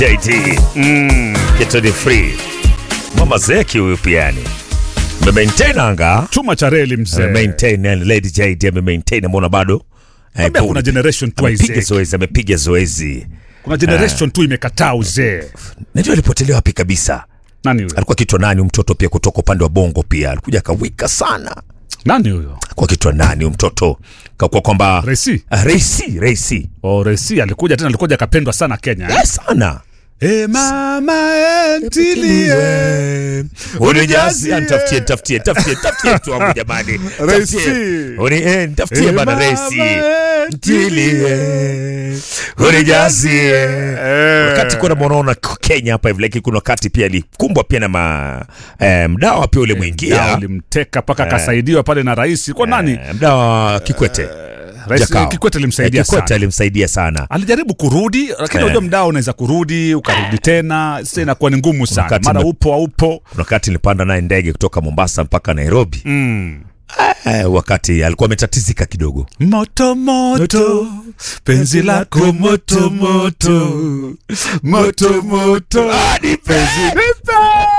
JT. Mm, kitu free. Mama Zeki huyu piani. Maintain anga. chuma cha reli mzee. Maintain yani Lady JD ame maintain mbona bado? Eh, Ambia kuna generation tu amepiga haizeki. zoezi, amepiga zoezi. Kuna generation tu imekataa uzee. Najua alipotelea wapi kabisa. Nani huyo? Alikuwa kitwa nani mtoto pia kutoka upande wa Bongo pia. Alikuja akawika sana. Nani huyo? Kwa kitwa nani huyu mtoto? Kwa kwamba Resi. Ah, Reisi, Reisi. Oh, Resi alikuja tena, alikuja akapendwa sana Kenya. eh? Eh, sana. Eh, mama entilie. Unijazi, nitafutie, nitafutie, nitafutie, nitafutie tu wangu jamani. Reisi. Nitafutie. Uni, eh, nitafutie Eh, bana mama Reisi. entilie. Ntilie. Unijazie. Eh. Wakati kuna mwanaona Kenya hapa hivi lakini kuna wakati pia alikumbwa pia na ma, eh, mdawa pia ule Mdao mwingia. ulimteka mpaka akasaidiwa pale na rais. Kwa nani? Eh, mdawa Kikwete. Rais Jakao. Kikwete alimsaidia Eh, Kikwete sana. alimsaidia sana. Alijaribu kurudi, lakini Eh. unajua mdao unaweza kurudi ukarudi tena, sasa inakuwa ni ngumu sana. wakati Mara me- upo haupo. Kuna wakati nilipanda naye ndege kutoka Mombasa mpaka Nairobi. Mm. Eh, wakati alikuwa ametatizika kidogo. Moto moto, penzi lako moto moto, moto moto, hadi penzi nipe.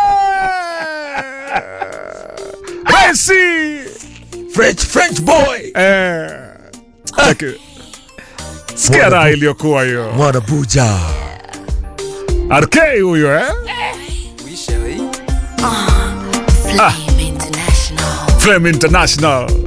Messi! French French boy. Eh. Lakini- Sikia raha iliyokuwa hiyo. Mwana buja. RK huyo eh? Flame International. Flame International.